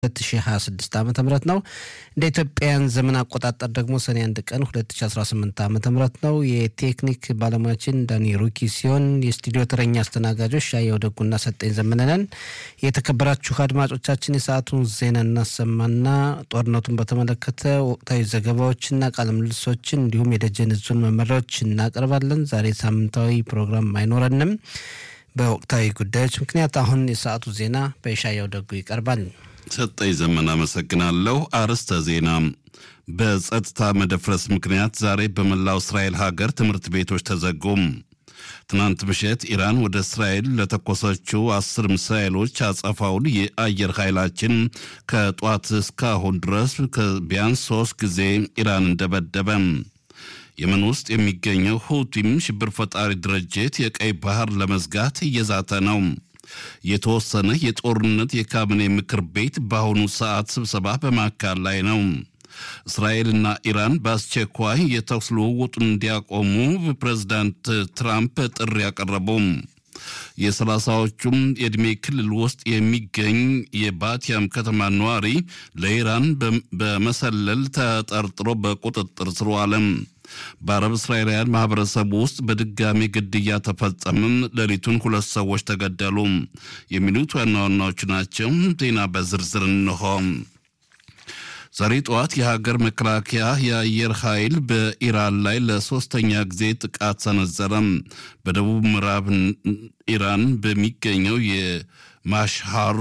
2026 ዓ ም ነው። እንደ ኢትዮጵያን ዘመን አቆጣጠር ደግሞ ሰኔ አንድ ቀን 2018 ዓ ም ነው። የቴክኒክ ባለሙያችን ዳኒ ሩኪ ሲሆን የስቱዲዮ ተረኛ አስተናጋጆች ሻየው ደጉና ሰጠኝ ዘመነነን። የተከበራችሁ አድማጮቻችን የሰዓቱን ዜና እናሰማና ጦርነቱን በተመለከተ ወቅታዊ ዘገባዎችና ቃለ ምልልሶችን እንዲሁም የደጀን ዙን መመሪያዎች እናቀርባለን። ዛሬ ሳምንታዊ ፕሮግራም አይኖረንም በወቅታዊ ጉዳዮች ምክንያት። አሁን የሰዓቱ ዜና በሻየው ደጉ ይቀርባል። ሰጠኝ ዘመን አመሰግናለሁ። አርዕስተ ዜና። በጸጥታ መደፍረስ ምክንያት ዛሬ በመላው እስራኤል ሀገር ትምህርት ቤቶች ተዘጉም። ትናንት ምሽት ኢራን ወደ እስራኤል ለተኮሰችው አስር ሚሳኤሎች አጸፋውን የአየር ኃይላችን ከጧት እስካሁን ድረስ ቢያንስ ሶስት ጊዜ ኢራን እንደበደበ የመን ውስጥ የሚገኘው ሁቲም ሽብር ፈጣሪ ድርጅት የቀይ ባህር ለመዝጋት እየዛተ ነው። የተወሰነ የጦርነት የካቢኔ ምክር ቤት በአሁኑ ሰዓት ስብሰባ በማካሄድ ላይ ነው። እስራኤልና ኢራን በአስቸኳይ የተኩስ ልውውጡን እንዲያቆሙ ፕሬዝዳንት ትራምፕ ጥሪ ያቀረቡ። የሰላሳዎቹም የዕድሜ ክልል ውስጥ የሚገኝ የባቲያም ከተማ ነዋሪ ለኢራን በመሰለል ተጠርጥሮ በቁጥጥር ስር ዋለ። በአረብ እስራኤላውያን ማህበረሰብ ውስጥ በድጋሚ ግድያ ተፈጸመም። ሌሊቱን ሁለት ሰዎች ተገደሉ። የሚሉት ዋና ዋናዎቹ ናቸው። ዜና በዝርዝር እንሆ። ዛሬ ጠዋት የሀገር መከላከያ የአየር ኃይል በኢራን ላይ ለሶስተኛ ጊዜ ጥቃት ሰነዘረ። በደቡብ ምዕራብ ኢራን በሚገኘው የማሽሃር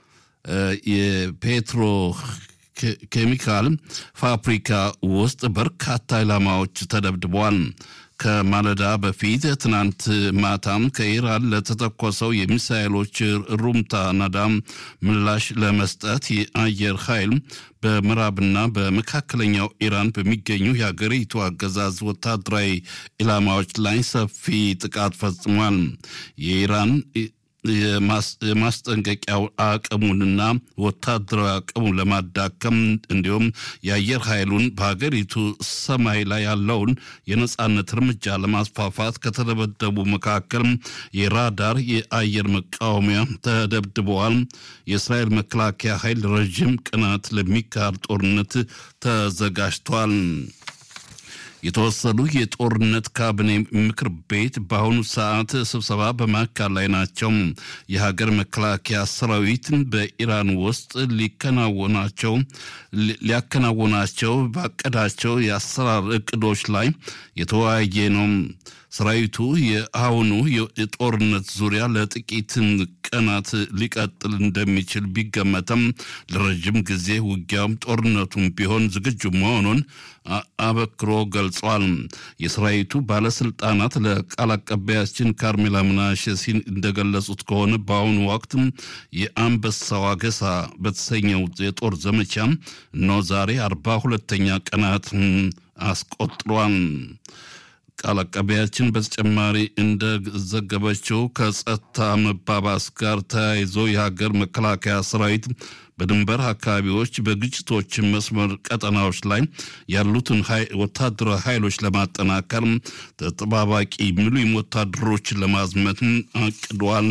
የፔትሮ ኬሚካል ፋብሪካ ውስጥ በርካታ ኢላማዎች ተደብድበዋል። ከማለዳ በፊት ትናንት ማታም ከኢራን ለተተኮሰው የሚሳኤሎች ሩምታ ናዳም ምላሽ ለመስጠት የአየር ኃይል በምዕራብና በመካከለኛው ኢራን በሚገኙ የሀገሪቱ አገዛዝ ወታደራዊ ኢላማዎች ላይ ሰፊ ጥቃት ፈጽሟል። የኢራን የማስጠንቀቂያው አቅሙንና ወታደራዊ አቅሙን ለማዳከም እንዲሁም የአየር ኃይሉን በሀገሪቱ ሰማይ ላይ ያለውን የነጻነት እርምጃ ለማስፋፋት ከተደበደቡ መካከል የራዳር የአየር መቃወሚያ ተደብድበዋል። የእስራኤል መከላከያ ኃይል ረዥም ቀናት ለሚካሄድ ጦርነት ተዘጋጅቷል። የተወሰኑ የጦርነት ካቢኔ ምክር ቤት በአሁኑ ሰዓት ስብሰባ በማካሄድ ላይ ናቸው። የሀገር መከላከያ ሰራዊት በኢራን ውስጥ ሊከናወናቸው ሊያከናወናቸው ባቀዳቸው የአሰራር እቅዶች ላይ የተወያየ ነው። ሰራዊቱ የአሁኑ የጦርነት ዙሪያ ለጥቂት ቀናት ሊቀጥል እንደሚችል ቢገመተም ለረጅም ጊዜ ውጊያውም ጦርነቱም ቢሆን ዝግጁ መሆኑን አበክሮ ገልጿል። የሰራዊቱ ባለስልጣናት ለቃል አቀባያችን ካርሜላ ምናሸ ሲን እንደገለጹት ከሆነ በአሁኑ ወቅት የአንበሳው አገሳ በተሰኘው የጦር ዘመቻ እነሆ ዛሬ አርባ ሁለተኛ ቀናት አስቆጥሯል። ቃል አቀባያችን በተጨማሪ እንደዘገበችው ከጸጥታ መባባስ ጋር ተያይዞ የሀገር መከላከያ ሰራዊት በድንበር አካባቢዎች በግጭቶች መስመር ቀጠናዎች ላይ ያሉትን ወታደራዊ ኃይሎች ለማጠናከር ተጠባባቂ ሚሊዮን ወታደሮችን ለማዝመት አቅዷል።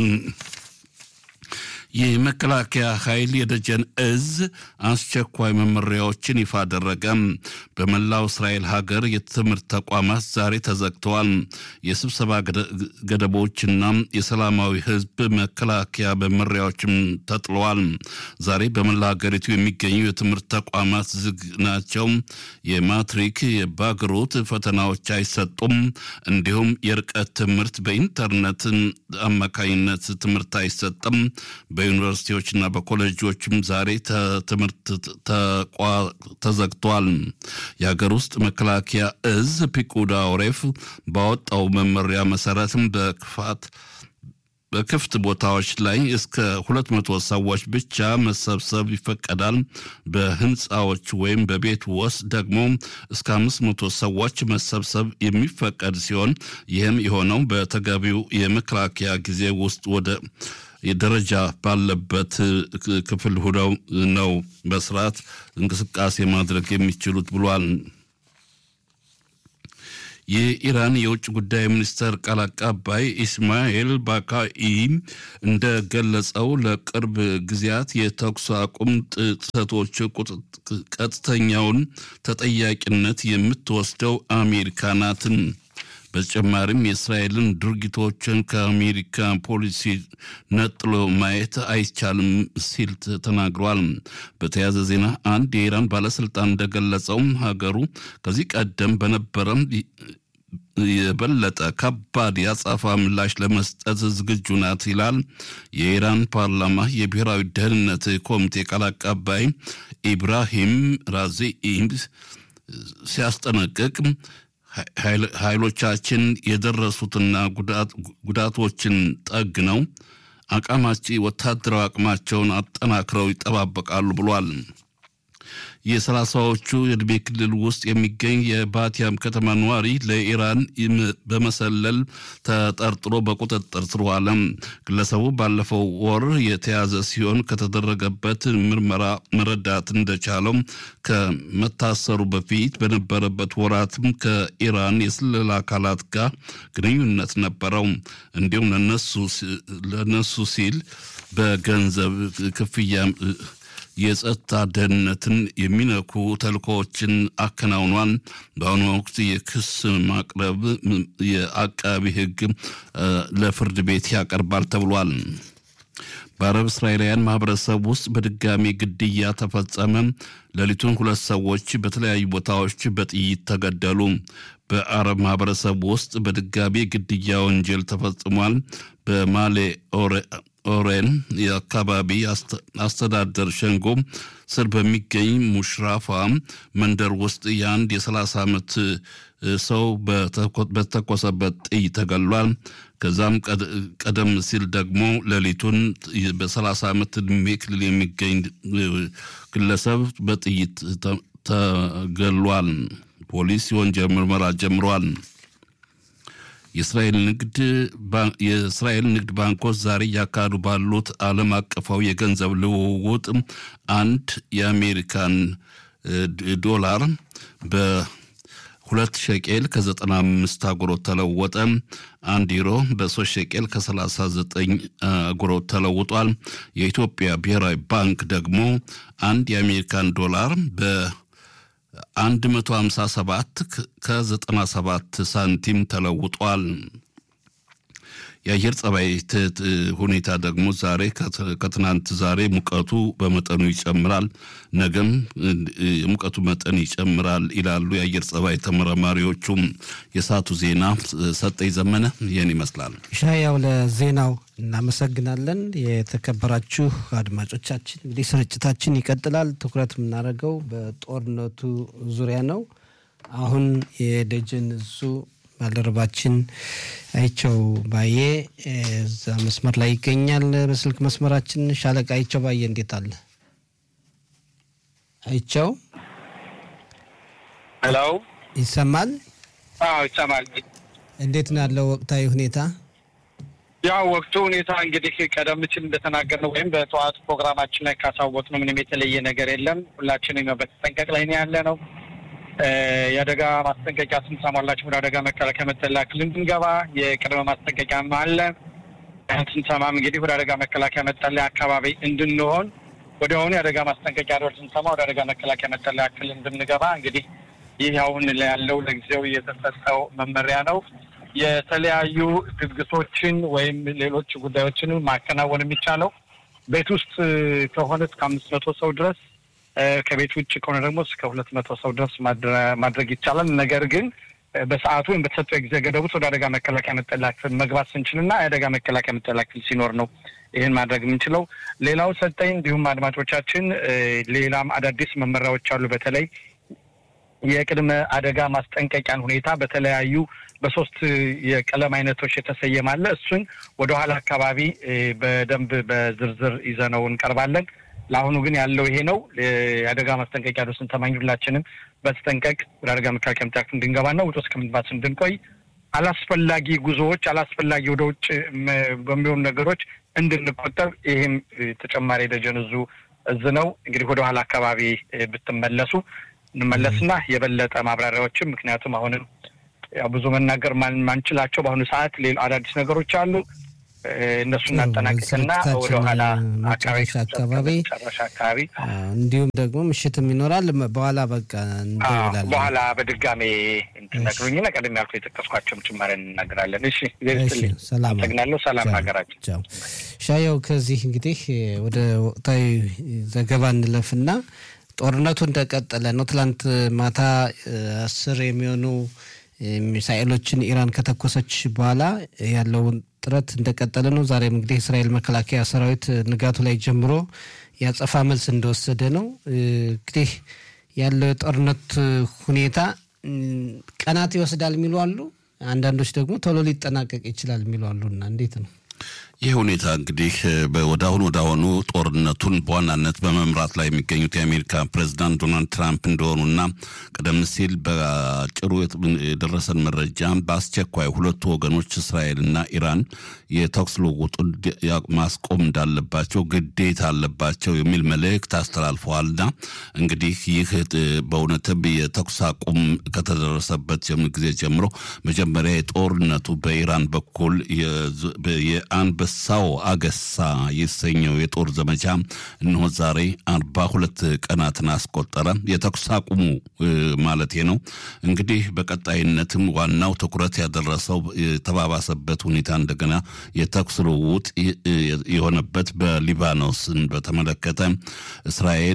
የመከላከያ ኃይል የደጀን እዝ አስቸኳይ መመሪያዎችን ይፋ አደረገ። በመላው እስራኤል ሀገር የትምህርት ተቋማት ዛሬ ተዘግተዋል። የስብሰባ ገደቦችና የሰላማዊ ሕዝብ መከላከያ መመሪያዎችም ተጥለዋል። ዛሬ በመላ ሀገሪቱ የሚገኙ የትምህርት ተቋማት ዝግ ናቸው። የማትሪክ የባግሮት ፈተናዎች አይሰጡም። እንዲሁም የርቀት ትምህርት በኢንተርኔት አማካኝነት ትምህርት አይሰጥም። በዩኒቨርሲቲዎችና በኮሌጆችም ዛሬ ትምህርት ተዘግቷል። የሀገር ውስጥ መከላከያ እዝ ፒቁዳ ኦሬፍ ባወጣው መመሪያ መሰረትም በክፋት በክፍት ቦታዎች ላይ እስከ ሁለት መቶ ሰዎች ብቻ መሰብሰብ ይፈቀዳል። በህንፃዎች ወይም በቤት ውስጥ ደግሞ እስከ አምስት መቶ ሰዎች መሰብሰብ የሚፈቀድ ሲሆን ይህም የሆነው በተገቢው የመከላከያ ጊዜ ውስጥ ወደ ደረጃ ባለበት ክፍል ሁነው ነው በስርዓት እንቅስቃሴ ማድረግ የሚችሉት ብሏል። የኢራን የውጭ ጉዳይ ሚኒስተር ቃል አቀባይ ኢስማኤል ባካኢ እንደገለጸው ለቅርብ ጊዜያት የተኩስ አቁም ጥሰቶች ቀጥተኛውን ተጠያቂነት የምትወስደው አሜሪካ ናትን። በተጨማሪም የእስራኤልን ድርጊቶችን ከአሜሪካ ፖሊሲ ነጥሎ ማየት አይቻልም ሲል ተናግሯል። በተያያዘ ዜና አንድ የኢራን ባለስልጣን እንደገለጸውም ሀገሩ ከዚህ ቀደም በነበረም የበለጠ ከባድ የአጸፋ ምላሽ ለመስጠት ዝግጁ ናት ይላል። የኢራን ፓርላማ የብሔራዊ ደህንነት ኮሚቴ ቃል አቀባይ ኢብራሂም ራዚኢ ሲያስጠነቅቅ ኃይሎቻችን የደረሱትና ጉዳቶችን ጠግነው አቋማቸው ወታደራዊ አቅማቸውን አጠናክረው ይጠባበቃሉ ብሏል። የሰላሳዎቹ የዕድሜ ክልል ውስጥ የሚገኝ የባቲያም ከተማ ነዋሪ ለኢራን በመሰለል ተጠርጥሮ በቁጥጥር ስር ዋለ። ግለሰቡ ባለፈው ወር የተያዘ ሲሆን ከተደረገበት ምርመራ መረዳት እንደቻለው ከመታሰሩ በፊት በነበረበት ወራትም ከኢራን የስለላ አካላት ጋር ግንኙነት ነበረው። እንዲሁም ለነሱ ሲል በገንዘብ ክፍያ የጸጥታ ደህንነትን የሚነኩ ተልእኮዎችን አከናውኗል። በአሁኑ ወቅት የክስ ማቅረብ የአቃቢ ሕግ ለፍርድ ቤት ያቀርባል ተብሏል። በአረብ እስራኤላውያን ማህበረሰብ ውስጥ በድጋሚ ግድያ ተፈጸመ። ሌሊቱን ሁለት ሰዎች በተለያዩ ቦታዎች በጥይት ተገደሉ። በአረብ ማህበረሰብ ውስጥ በድጋሚ ግድያ ወንጀል ተፈጽሟል። በማሌ ኦሬን የአካባቢ አስተዳደር ሸንጎ ስር በሚገኝ ሙሽራፋ መንደር ውስጥ የአንድ የ30 ዓመት ሰው በተኮሰበት ጥይት ተገሏል። ከዛም ቀደም ሲል ደግሞ ሌሊቱን በ30 ዓመት ዕድሜ ክልል የሚገኝ ግለሰብ በጥይት ተገሏል። ፖሊስ የወንጀል ምርመራ ጀምሯል። የእስራኤል ንግድ የእስራኤል ንግድ ባንኮች ዛሬ እያካሄዱ ባሉት ዓለም አቀፋዊ የገንዘብ ልውውጥ አንድ የአሜሪካን ዶላር በሁለት ሸቄል ከዘጠና አምስት አጉሮት ተለወጠ። አንድ ዩሮ በሶስት ሸቄል ከሰላሳ ዘጠኝ አጉሮት ተለውጧል። የኢትዮጵያ ብሔራዊ ባንክ ደግሞ አንድ የአሜሪካን ዶላር በ 157 ከ97 ሳንቲም ተለውጧል። የአየር ጸባይ ሁኔታ ደግሞ ዛሬ ከትናንት ዛሬ ሙቀቱ በመጠኑ ይጨምራል፣ ነገም የሙቀቱ መጠን ይጨምራል ይላሉ የአየር ጸባይ ተመራማሪዎቹም። የሰዓቱ ዜና ሰጠኝ ዘመነ ይህን ይመስላል። ሻያው ለዜናው እናመሰግናለን። የተከበራችሁ አድማጮቻችን እንግዲህ ስርጭታችን ይቀጥላል። ትኩረት የምናደርገው በጦርነቱ ዙሪያ ነው። አሁን የደጀን እዙ ባልደረባችን አይቸው ባዬ እዛ መስመር ላይ ይገኛል። በስልክ መስመራችን ሻለቃ አይቸው ባዬ እንዴት አለ? አይቸው ሄሎ፣ ይሰማል? አዎ ይሰማል። እንዴት ነው ያለው ወቅታዊ ሁኔታ? ያው ወቅቱ ሁኔታ እንግዲህ ቀደም ሲል እንደተናገርነው ወይም በጠዋት ፕሮግራማችን ላይ ካሳወቅነው ምንም የተለየ ነገር የለም። ሁላችንም በተጠንቀቅ ላይ ነው ያለ ነው። የአደጋ ማስጠንቀቂያ ስንሰማላችሁ ወደ አደጋ መከላከያ መጠለያ ክልል እንድንገባ የቅድመ ማስጠንቀቂያም አለ። ስንሰማም እንግዲህ ወደ አደጋ መከላከያ መጠለያ አካባቢ እንድንሆን ወዲያውኑ የአደጋ ማስጠንቀቂያ ደወል ስንሰማ ወደ አደጋ መከላከያ መጠለያ ክልል እንድንገባ እንግዲህ ይህ አሁን ያለው ለጊዜው የተሰጠው መመሪያ ነው። የተለያዩ ድግሶችን ወይም ሌሎች ጉዳዮችን ማከናወን የሚቻለው ቤት ውስጥ ከሆነ እስከ አምስት መቶ ሰው ድረስ ከቤት ውጭ ከሆነ ደግሞ እስከ ሁለት መቶ ሰው ድረስ ማድረግ ይቻላል። ነገር ግን በሰዓቱ ወይም በተሰጠው የጊዜ ገደብ ውስጥ ወደ አደጋ መከላከያ መጠለያ ክፍል መግባት ስንችልና የአደጋ መከላከያ መጠለያ ክፍል ሲኖር ነው ይህን ማድረግ የምንችለው። ሌላው ሰጠኝ እንዲሁም አድማጮቻችን ሌላም አዳዲስ መመሪያዎች አሉ። በተለይ የቅድመ አደጋ ማስጠንቀቂያን ሁኔታ በተለያዩ በሶስት የቀለም አይነቶች የተሰየማለ እሱን ወደ ኋላ አካባቢ በደንብ በዝርዝር ይዘነው እንቀርባለን። ለአሁኑ ግን ያለው ይሄ ነው። የአደጋ ማስጠንቀቂያ ዶ ስንሰማኝ ሁላችንም በተጠንቀቅ ወደ አደጋ መከላከያ መጠለያ ክፍል እንድንገባና ውጭ እስከ ምንባት እንድንቆይ አላስፈላጊ ጉዞዎች፣ አላስፈላጊ ወደ ውጭ በሚሆኑ ነገሮች እንድንቆጠብ ይህም ተጨማሪ ደጀን እዙ እዝ ነው። እንግዲህ ወደ ኋላ አካባቢ ብትመለሱ እንመለስና የበለጠ ማብራሪያዎችም ምክንያቱም አሁንም ያው ብዙ መናገር ማንችላቸው በአሁኑ ሰዓት ሌሎ አዳዲስ ነገሮች አሉ። እነሱ እናጠናቅቅና ወደ ኋላ አካባቢ አካባቢ መጨረሻ አካባቢ እንዲሁም ደግሞ ምሽትም ይኖራል። በኋላ በቃ እንደውላለን። በኋላ በድጋሜ እንትነግሩኝና ቀደም ያልኩ የጠቀስኳቸውም ጭማሪ እንናገራለን። እሺ ሰላም አመሰግናለሁ። ሰላም ሀገራችን። ቻው ሻየው። ከዚህ እንግዲህ ወደ ወቅታዊ ዘገባ እንለፍና ጦርነቱ እንደቀጠለ ነው። ትላንት ማታ አስር የሚሆኑ ሚሳኤሎችን ኢራን ከተኮሰች በኋላ ያለውን ጥረት እንደቀጠለ ነው። ዛሬም እንግዲህ የእስራኤል መከላከያ ሰራዊት ንጋቱ ላይ ጀምሮ ያጸፋ መልስ እንደወሰደ ነው። እንግዲህ ያለው የጦርነት ሁኔታ ቀናት ይወስዳል የሚሉ አሉ። አንዳንዶች ደግሞ ቶሎ ሊጠናቀቅ ይችላል የሚሉ አሉና እንዴት ነው? ይህ ሁኔታ እንግዲህ ወደ አሁኑ ወደ አሁኑ ጦርነቱን በዋናነት በመምራት ላይ የሚገኙት የአሜሪካ ፕሬዚዳንት ዶናልድ ትራምፕ እንደሆኑና ቀደም ሲል በአጭሩ የደረሰን መረጃ በአስቸኳይ ሁለቱ ወገኖች እስራኤልና ኢራን የተኩስ ልውውጡን ማስቆም እንዳለባቸው ግዴታ አለባቸው የሚል መልእክት አስተላልፈዋልና እንግዲህ ይህ በእውነትም የተኩስ አቁም ከተደረሰበት ጊዜ ጀምሮ መጀመሪያ የጦርነቱ በኢራን በኩል የአንበ ሳው አገሳ የተሰኘው የጦር ዘመቻ እነሆ ዛሬ አርባ ሁለት ቀናትን አስቆጠረ። የተኩስ አቁሙ ማለቴ ነው። እንግዲህ በቀጣይነትም ዋናው ትኩረት ያደረሰው የተባባሰበት ሁኔታ እንደገና የተኩስ ልውውጥ የሆነበት በሊባኖስን በተመለከተ እስራኤል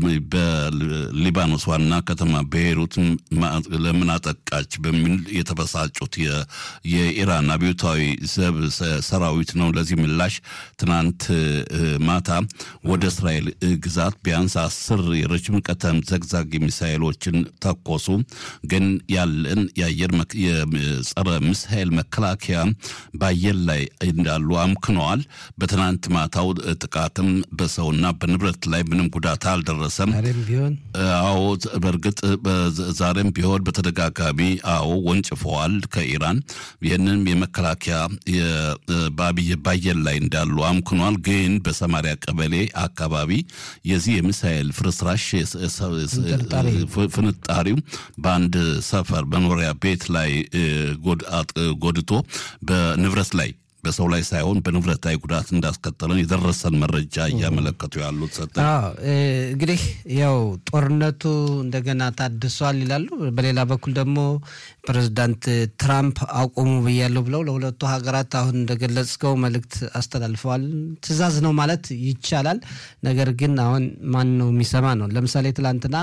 በሊባኖስ ዋና ከተማ ቤይሩት ለምን አጠቃች በሚል የተበሳጩት የኢራን አብዮታዊ ዘብ ሰራዊት ነው። ለዚህ ምላሽ ትናንት ማታ ወደ እስራኤል ግዛት ቢያንስ አስር የረጅም ቀተም ዘግዛግ ሚሳይሎችን ተኮሱ። ግን ያለን የአየር የጸረ ሚሳይል መከላከያ በአየር ላይ እንዳሉ አምክነዋል። በትናንት ማታው ጥቃትም በሰውና በንብረት ላይ ምንም ጉዳት አልደረሰም። አዎ በእርግጥ ዛሬም ቢሆን በተደጋጋሚ አዎ ወንጭፈዋል ከኢራን ይህንም የመከላከያ በአብይ በአየር ላይ እንዳሉ አምክኗል። ግን በሰማሪያ ቀበሌ አካባቢ የዚህ የሚሳኤል ፍርስራሽ ፍንጣሪው በአንድ ሰፈር መኖሪያ ቤት ላይ ጎድቶ በንብረት ላይ በሰው ላይ ሳይሆን በንብረት ላይ ጉዳት እንዳስከተለን የደረሰን መረጃ እያመለከቱ ያሉት ሰጠ እንግዲህ ያው ጦርነቱ እንደገና ታድሷል ይላሉ። በሌላ በኩል ደግሞ ፕሬዚዳንት ትራምፕ አቁሙ ብያለሁ ብለው ለሁለቱ ሀገራት አሁን እንደገለጽከው መልእክት አስተላልፈዋል። ትዕዛዝ ነው ማለት ይቻላል። ነገር ግን አሁን ማን ነው የሚሰማ ነው። ለምሳሌ ትላንትና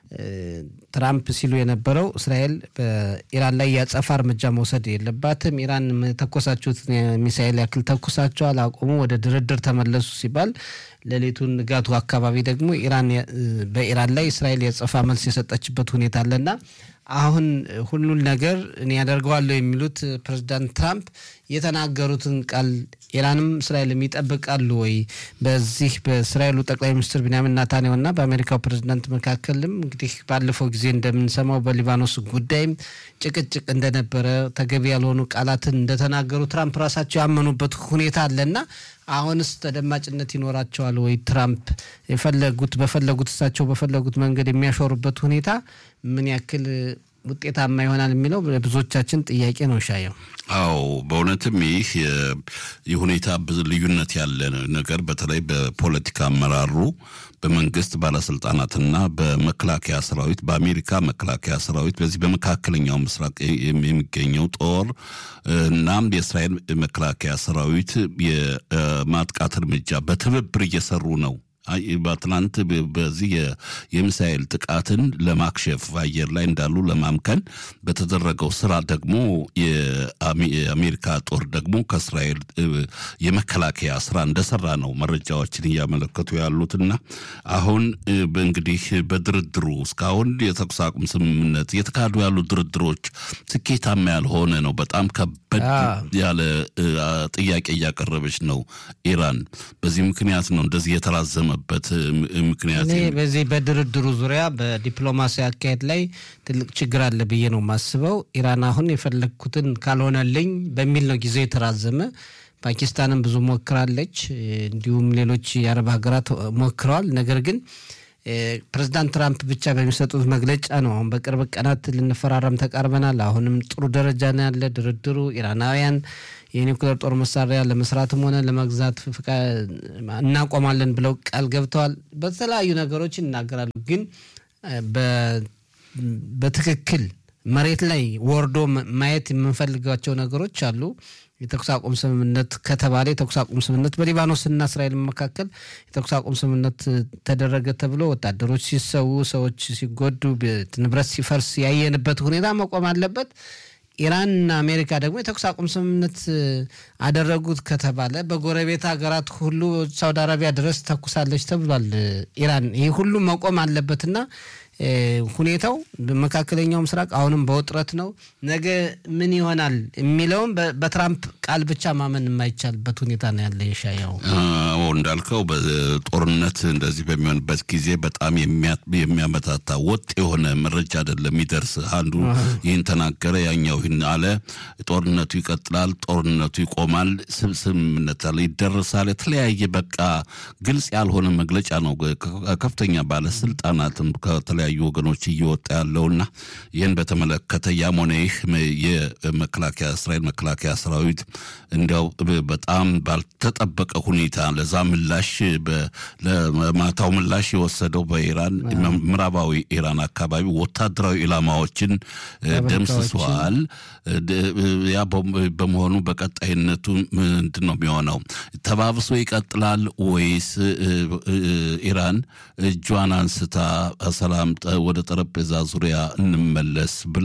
ትራምፕ ሲሉ የነበረው እስራኤል በኢራን ላይ ያጸፋ እርምጃ መውሰድ የለባትም፣ ኢራን ተኮሳችሁት ሚሳኤል ያክል ተኩሳቸዋል፣ አቁሙ፣ ወደ ድርድር ተመለሱ ሲባል ሌሊቱን ንጋቱ አካባቢ ደግሞ ኢራን በኢራን ላይ እስራኤል የጸፋ መልስ የሰጠችበት ሁኔታ አለና አሁን ሁሉን ነገር እኔ ያደርገዋለሁ የሚሉት ፕሬዚዳንት ትራምፕ የተናገሩትን ቃል ኢራንም እስራኤልም ይጠብቃሉ ወይ? በዚህ በእስራኤሉ ጠቅላይ ሚኒስትር ቢንያሚን ናታንያሁ እና በአሜሪካው ፕሬዚዳንት መካከልም እንግዲህ ባለፈው ጊዜ እንደምንሰማው በሊባኖስ ጉዳይም ጭቅጭቅ እንደነበረ ተገቢ ያልሆኑ ቃላትን እንደተናገሩ ትራምፕ ራሳቸው ያመኑበት ሁኔታ አለና አሁንስ ተደማጭነት ይኖራቸዋል ወይ? ትራምፕ የፈለጉት በፈለጉት እሳቸው በፈለጉት መንገድ የሚያሾሩበት ሁኔታ ምን ያክል ውጤታማ ይሆናል የሚለው ብዙዎቻችን ጥያቄ ነው። ሻየው አዎ በእውነትም ይህ የሁኔታ ብዙ ልዩነት ያለ ነገር በተለይ በፖለቲካ አመራሩ በመንግስት ባለስልጣናትና በመከላከያ ሰራዊት በአሜሪካ መከላከያ ሰራዊት በዚህ በመካከለኛው ምስራቅ የሚገኘው ጦር እናም የእስራኤል መከላከያ ሰራዊት የማጥቃት እርምጃ በትብብር እየሰሩ ነው። በትናንት በዚህ የሚሳኤል ጥቃትን ለማክሸፍ አየር ላይ እንዳሉ ለማምከን በተደረገው ስራ ደግሞ የአሜሪካ ጦር ደግሞ ከእስራኤል የመከላከያ ስራ እንደሰራ ነው መረጃዎችን እያመለከቱ ያሉትና አሁን እንግዲህ በድርድሩ እስካሁን የተኩስ አቁም ስምምነት እየተካሄዱ ያሉ ድርድሮች ስኬታማ ያልሆነ ነው። በጣም ከበድ ያለ ጥያቄ እያቀረበች ነው ኢራን። በዚህ ምክንያት ነው እንደዚህ የተራዘመ በት ምክንያት እኔ በዚህ በድርድሩ ዙሪያ በዲፕሎማሲ አካሄድ ላይ ትልቅ ችግር አለ ብዬ ነው የማስበው። ኢራን አሁን የፈለግኩትን ካልሆነልኝ በሚል ነው ጊዜው የተራዘመ። ፓኪስታንም ብዙ ሞክራለች፣ እንዲሁም ሌሎች የአረብ ሀገራት ሞክረዋል። ነገር ግን ፕሬዚዳንት ትራምፕ ብቻ በሚሰጡት መግለጫ ነው። አሁን በቅርብ ቀናት ልንፈራረም ተቃርበናል፣ አሁንም ጥሩ ደረጃ ነው ያለ ድርድሩ ኢራናውያን የኒውክሌር ጦር መሳሪያ ለመስራትም ሆነ ለመግዛት እናቆማለን ብለው ቃል ገብተዋል። በተለያዩ ነገሮች ይናገራሉ። ግን በትክክል መሬት ላይ ወርዶ ማየት የምንፈልጋቸው ነገሮች አሉ። የተኩስ አቁም ስምምነት ከተባለ የተኩስ አቁም ስምምነት በሊባኖስና እስራኤል መካከል የተኩስ አቁም ስምምነት ተደረገ ተብሎ ወታደሮች ሲሰዉ፣ ሰዎች ሲጎዱ፣ ንብረት ሲፈርስ ያየንበት ሁኔታ መቆም አለበት። ኢራንና አሜሪካ ደግሞ የተኩስ አቁም ስምምነት አደረጉት ከተባለ በጎረቤት ሀገራት ሁሉ ሳውዲ አረቢያ ድረስ ተኩሳለች ተብሏል ኢራን። ይህ ሁሉ መቆም አለበትና ሁኔታው በመካከለኛው ምስራቅ አሁንም በውጥረት ነው። ነገ ምን ይሆናል የሚለውም በትራምፕ ቃል ብቻ ማመን የማይቻልበት ሁኔታ ነው ያለ። የሻያው እንዳልከው በጦርነት እንደዚህ በሚሆንበት ጊዜ በጣም የሚያመታታ ወጥ የሆነ መረጃ አይደለም የሚደርስ። አንዱ ይህን ተናገረ፣ ያኛው ይህን አለ። ጦርነቱ ይቀጥላል፣ ጦርነቱ ይቆማል፣ ስምምነት ይደረሳል። የተለያየ በቃ ግልጽ ያልሆነ መግለጫ ነው ከፍተኛ ባለስልጣናትም ከተለያዩ ወገኖች እየወጣ ያለውና ይህን በተመለከተ ያም ሆነ ይህ የመከላከያ እስራኤል መከላከያ ሰራዊት እንዲያው በጣም ባልተጠበቀ ሁኔታ ለዛ ምላሽ ለማታው ምላሽ የወሰደው በኢራን ምዕራባዊ ኢራን አካባቢ ወታደራዊ ኢላማዎችን ደምስሰዋል። ያ በመሆኑ በቀጣይነቱ ምንድን ነው የሚሆነው? ተባብሶ ይቀጥላል ወይስ ኢራን እጇን አንስታ ሰላም ወደ ጠረጴዛ ዙሪያ እንመለስ ብላ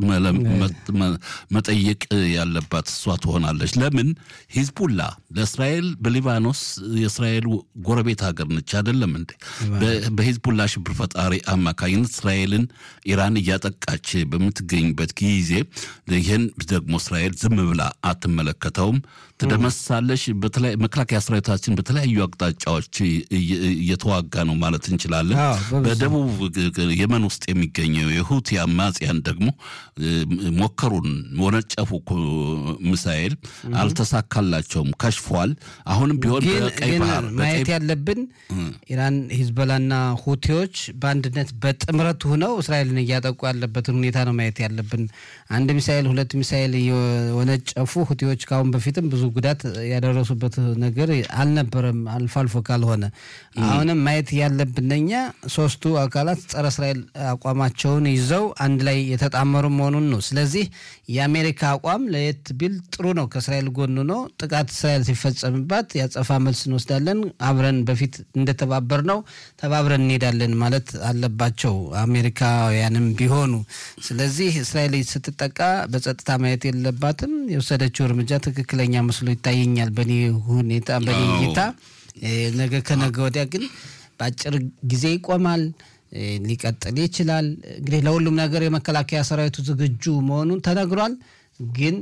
መጠየቅ ያለባት እሷ ትሆናለች። ለምን ሂዝቡላ ለእስራኤል በሊባኖስ የእስራኤል ጎረቤት ሀገር ነች አይደለም እንዴ? በሂዝቡላ ሽብር ፈጣሪ አማካኝነት እስራኤልን ኢራን እያጠቃች በምትገኝበት ጊዜ ይህን ደግሞ እስራኤል ዝም ብላ አትመለከተውም፣ ትደመሳለች። መከላከያ ሰራዊታችን በተለያዩ አቅጣጫዎች እየተዋጋ ነው ማለት እንችላለን። በደቡብ የመን ውስጥ የሚገኘው የሁቲ አማጽያን ደግሞ ሞከሩን፣ ወነጨፉ ሚሳኤል አልተሳካላቸውም፣ ከሽፏል። አሁንም ቢሆን በቀይ ባህር ማየት ያለብን ኢራን፣ ሂዝቦላና ሁቲዎች በአንድነት በጥምረት ሆነው እስራኤልን እያጠቁ ያለበትን ሁኔታ ነው ማየት ያለብን። አንድ ሚሳኤል ሁለት ሚሳኤል የወነጨፉ ሁቲዎች ከአሁን በፊትም ብዙ ጉዳት ያደረሱበት ነገር አልነበረም፣ አልፎ አልፎ ካልሆነ አሁንም ማየት ያለብን እኛ ሶስቱ አካላት ጸረ እስራኤል አቋማቸውን ይዘው አንድ ላይ የተጣመሩ መሆኑን ነው። ስለዚህ የአሜሪካ አቋም ለየት ቢል ጥሩ ነው። ከእስራኤል ጎን ነው። ጥቃት እስራኤል ሲፈጸምባት ያጸፋ መልስ እንወስዳለን፣ አብረን በፊት እንደተባበር ነው ተባብረን እንሄዳለን ማለት አለባቸው አሜሪካውያንም ቢሆኑ። ስለዚህ እስራኤል ስትጠቃ በጸጥታ ማየት የለባትም። የወሰደችው እርምጃ ትክክለኛ መስሎ ይታየኛል በኔ ሁኔታ በኔ እይታ። ነገ ከነገ ወዲያ ግን በአጭር ጊዜ ይቆማል፣ ሊቀጥል ይችላል። እንግዲህ ለሁሉም ነገር የመከላከያ ሰራዊቱ ዝግጁ መሆኑን ተነግሯል። ግን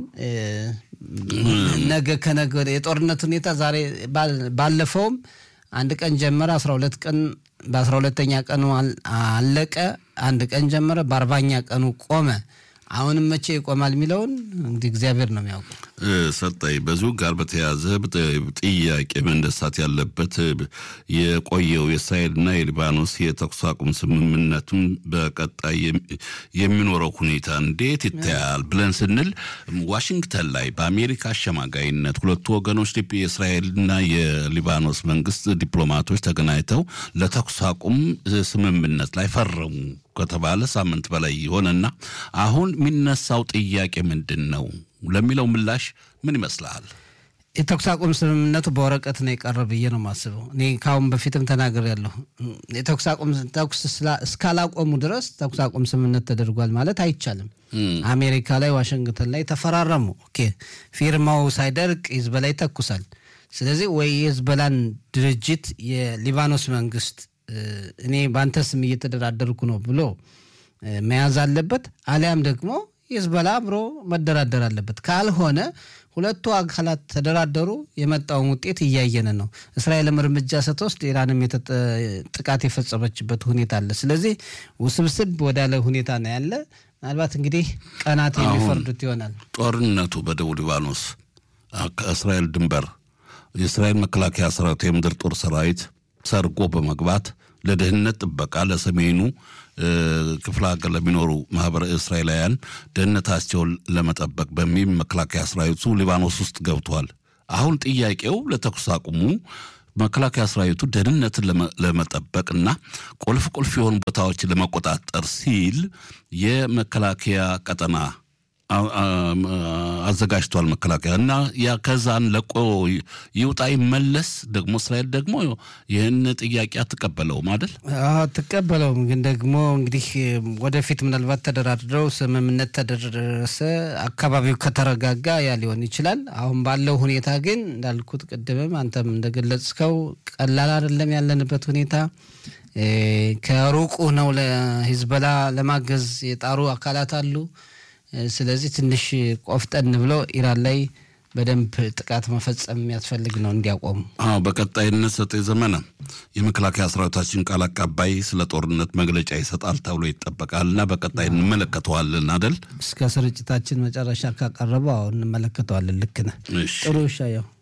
ነገ ከነገ ወዲያ የጦርነት ሁኔታ ዛሬ ባለፈውም አንድ ቀን ጀመረ፣ አስራ ሁለት ቀን በአስራ ሁለተኛ ቀኑ አለቀ። አንድ ቀን ጀመረ፣ በአርባኛ ቀኑ ቆመ። አሁንም መቼ ይቆማል የሚለውን እንግዲህ እግዚአብሔር ነው የሚያውቀው። ሰጠኝ በዚሁ ጋር በተያያዘ ጥያቄ መነሳት ያለበት የቆየው የእስራኤልና የሊባኖስ የተኩስ አቁም ስምምነቱን በቀጣይ የሚኖረው ሁኔታ እንዴት ይታያል ብለን ስንል ዋሽንግተን ላይ በአሜሪካ አሸማጋይነት ሁለቱ ወገኖች የእስራኤልና የሊባኖስ መንግስት ዲፕሎማቶች ተገናኝተው ለተኩስ አቁም ስምምነት ላይ ፈረሙ ከተባለ ሳምንት በላይ የሆነና አሁን የሚነሳው ጥያቄ ምንድን ነው ለሚለው ምላሽ ምን ይመስልሃል? የተኩስ አቁም ስምምነቱ በወረቀት ነው የቀረ ብዬ ነው የማስበው። እኔ ከአሁን በፊትም ተናግሬያለሁ። የተኩስ አቁም ተኩስ እስካላቆሙ ድረስ ተኩስ አቁም ስምምነት ተደርጓል ማለት አይቻልም። አሜሪካ ላይ ዋሽንግተን ላይ ተፈራረሙ። ኦኬ ፊርማው ሳይደርቅ ሂዝቦላ ይተኩሳል። ስለዚህ ወይ የሂዝቦላን ድርጅት የሊባኖስ መንግስት እኔ በአንተ ስም እየተደራደርኩ ነው ብሎ መያዝ አለበት፣ አሊያም ደግሞ ሂዝቦላ አብሮ መደራደር አለበት። ካልሆነ ሁለቱ አካላት ተደራደሩ፣ የመጣውን ውጤት እያየን ነው። እስራኤልም እርምጃ ስትወስድ ኢራንም ጥቃት የፈጸመችበት ሁኔታ አለ። ስለዚህ ውስብስብ ወዳለ ሁኔታ ነው ያለ። ምናልባት እንግዲህ ቀናት የሚፈርዱት ይሆናል። ጦርነቱ በደቡብ ሊባኖስ ከእስራኤል ድንበር የእስራኤል መከላከያ ሰራዊት የምድር ጦር ሰራዊት ሰርጎ በመግባት ለደህንነት ጥበቃ ለሰሜኑ ክፍለ ሀገር ለሚኖሩ ማህበረ እስራኤላውያን ደህንነታቸውን ለመጠበቅ በሚል መከላከያ ሰራዊቱ ሊባኖስ ውስጥ ገብቷል። አሁን ጥያቄው ለተኩስ አቁሙ መከላከያ ሰራዊቱ ደህንነትን ለመጠበቅና ቁልፍ ቁልፍ የሆኑ ቦታዎችን ለመቆጣጠር ሲል የመከላከያ ቀጠና አዘጋጅቷል መከላከያ እና ያ ከዛን ለቆ ይውጣ ይመለስ። ደግሞ እስራኤል ደግሞ ይህን ጥያቄ አትቀበለውም አይደል? አትቀበለውም። ግን ደግሞ እንግዲህ ወደፊት ምናልባት ተደራድረው ስምምነት ተደረሰ፣ አካባቢው ከተረጋጋ ያ ሊሆን ይችላል። አሁን ባለው ሁኔታ ግን እንዳልኩት ቅድምም አንተም እንደገለጽከው ቀላል አይደለም ያለንበት ሁኔታ። ከሩቁ ነው ለሂዝበላ ለማገዝ የጣሩ አካላት አሉ። ስለዚህ ትንሽ ቆፍጠን ብሎ ኢራን ላይ በደንብ ጥቃት መፈጸም የሚያስፈልግ ነው እንዲያቆሙ። አዎ በቀጣይነት ሰጤ ዘመነ የመከላከያ ሰራዊታችን ቃል አቀባይ ስለ ጦርነት መግለጫ ይሰጣል ተብሎ ይጠበቃል እና በቀጣይ እንመለከተዋለን አደል? እስከ ስርጭታችን መጨረሻ ካቀረበው አሁን እንመለከተዋለን። ልክ ነህ። ጥሩ ሻየው